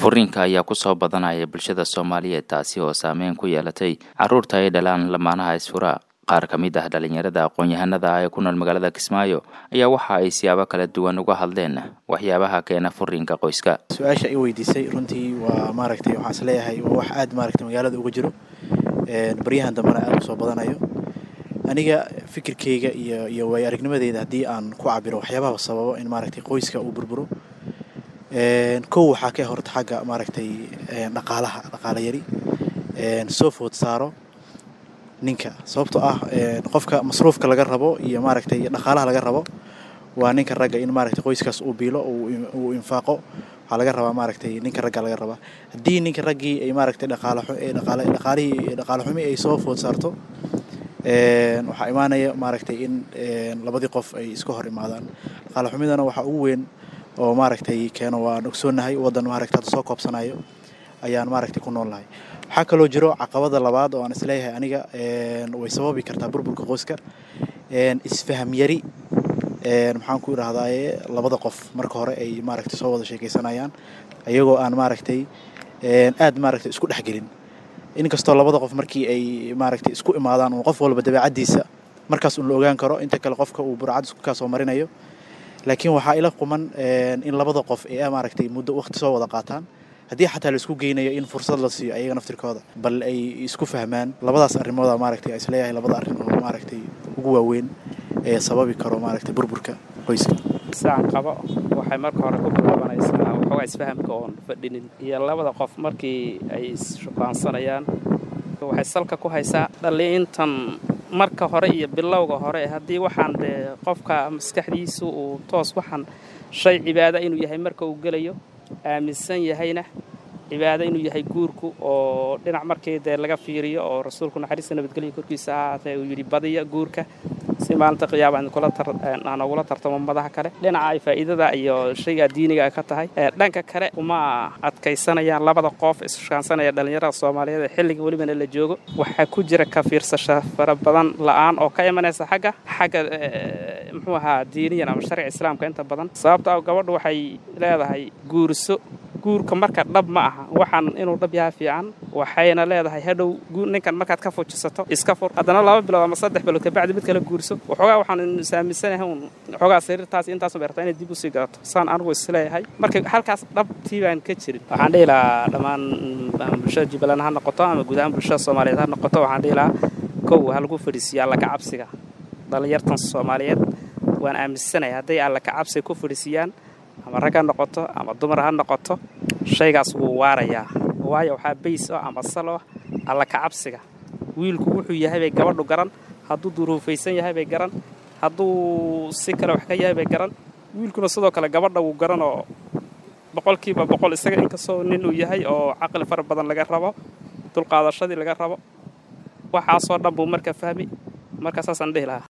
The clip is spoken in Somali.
furiinka ayaa kusoo badanaya bulshada soomaaliyeed taasi oo saameyn ku yeelatay caruurta ay dhalaan lamaanaha isfura qaar ka mid ah dhalinyarada aqoon-yahanada ah ee ku nool magaalada kismaayo ayaa waxa ay siyaabo kala duwan uga hadleen waxyaabaha keena furiinka qoyska su-aasha i weydiisay runtii waa maaragtay waxaan is leeyahay waa wax aada maaragtay magaalada uga jiro baryahan dambena aada usoo badanayo aniga fikirkeyga iyo iyo waayo aragnimadeyda haddii aan ku cabiro waxyaabaha sababo in maaragtay qoyska uu burburo kow waxaa ka horta xagga maaragtay dhaqaalaha dhaqaala yari soo food saaro ninka sababtoo ah qofka masruufka laga rabo iyo maaragtay dhaqaalaha laga rabo waa ninka ragga in maaragtay qoyskaas uu biilo uu infaaqo waxaa laga rabaa maaragtay ninka ragga laga rabaa haddii ninka raggii ay maaragtay dhaqaalihii dhaqaale xumi ay soo food saarto waxaa imaanaya maaragtay in labadii qof ay iska hor imaadaan dhaqaale xumidana waxaa ugu weyn oo maaragtay keeno waan ogsoonahay waddan maaragtay hadda soo koobsanayo ayaan maaragtay ku nool nahay waxaa kaloo jiro caqabada labaad oo aan isleeyahay aniga way sababi kartaa burburka qoyska isfaham yari maxaan ku idhahdaaye labada qof marka hore ay maaragtay soo wada sheekaysanayaan iyagoo aan maaragtay aad maaragtay isku dhexgelin inkastoo labada qof markii ay maaragtay isku imaadaan uu qof walba dabeecaddiisa markaas un la ogaan karo inta kale qofka uu burcad isku kaasoo marinayo laakiin waxaa ila quman in labada qof ay maaragtay muddo waqti soo wada qaataan haddii xataa laisku geynayo in fursad la siiyo ayaga naftirkooda bal ay isku fahmaan labadaas arrimooda maaragtay isleeyahay labada arrin oo maaragtay ugu waaweyn ee sababi karo maaragtay burburka qoyska saan qabo waxay marka hore ku bilaabanaysaa waxoogaa isfahamka oon fadhinin iyo labada qof markii ay isshukaansanayaan waxay salka ku haysaa dhaliintan marka hore iyo bilowga hore haddii waxaan dee qofka maskaxdiisu uu toos waxaan shay cibaada inuu yahay marka uu gelayo aaminsan yahayna cibaado inuu yahay guurku oo dhinac markii dee laga fiiriyo oo rasuulku naxariista nabadgelya korkiisa ahaatee uu yidhi badiya guurka si maalinta qiyaama aan ugula tartamo madaha kale dhinaca ay faa'iidada iyo shayga diiniga ay ka tahay dhanka kale uma adkaysanayaan labada qof ishukaansanaya dhallinyarada soomaaliyeed ee xilliga welibana la joogo waxaa ku jira ka fiirsasha fara badan la'aan oo ka imanaysa xagga xagga muxuu ahaa diiniyan ama sharciga islaamka inta badan sababta ah gabadhu waxay leedahay guurso guurka marka dhab ma aha waxaan inuu dhab yaha fiican waxayna leedahay hadhow ninkan markaad ka fujisato iska fur haddana laba bilood ama saddex bilood kabacdi mid kale guurso waxoogaa waxaan saaminsanahay un waxoogaa sariirtaas intaas beerta inay dib usii garato saan anigu isleeyahay marka halkaas dhabtii baan ka jirin waxaan dhihi lahaa dhammaan bulshada jubbaland ha noqoto ama guud ahaan bulshada soomaaliyeed ha noqoto waxaan dhihi lahaa kow ha lagu fadhiisiyo alla kacabsiga dhallinyartan soomaaliyeed waan aaminsanahay hadday alla kacabsiga ku fadhiisiyaan ama rag ha noqoto ama dumar ha noqoto shaygaas wuu waarayaa waayo waxaa bays oo ama sal oo alla kacabsiga wiilku wuxuu yahay bay gabadhu garan hadduu duruufaysan yahay bay garan hadduu si kale wax ka yahay bay garan wiilkuna sidoo kale gabadha wuu garan oo boqolkiiba boqol isaga inkastoo nin uu yahay oo caqli fara badan laga rabo dulqaadashadii laga rabo waxaasoo dhan buu marka fahmi marka saasaan dhihi lahaa